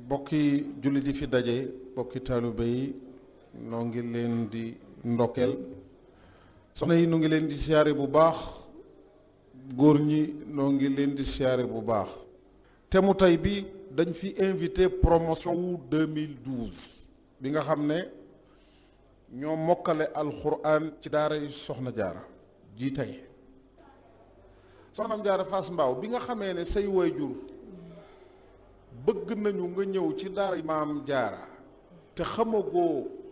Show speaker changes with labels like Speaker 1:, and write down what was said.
Speaker 1: bokki jullit yi fi daje bokki taalibe yi noo ngi leen di ndokkeel soxna yi nu ngi leen di siyaare bu baax góor ñi noo ngi leen di siyaare bu baax te mu tey bi dañ fi invité promotion wu 2012 bi nga xam ne ñoo mokkale alxuraan ci daara yi soxna jaara ji tey soxnaam jaara Fass Mbaaw bi nga xamee ne say waajur bëgg nañu nga ñëw ci daara maam jaara te xamagoo